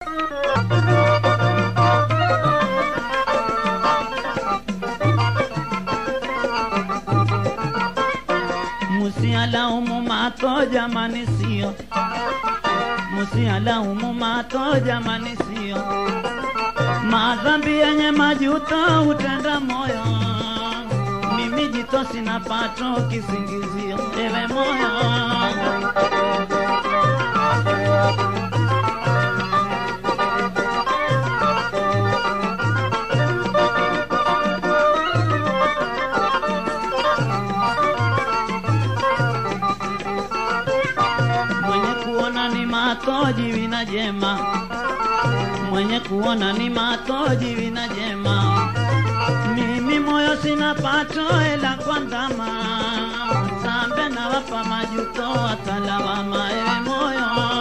Musialaumu mato jamani, sio musialaumu mato jamani, sio madhambi yenye majuto hutenda moyo. Mimi jito sina pato kisingizio, ewe moyo mwenye kuona ni matoji vina jema, mwenye kuona ni matoji vina jema. Mimi moyo sina pato ela kwa ndama, sambe na wapa majuto watalawama, ewe moyo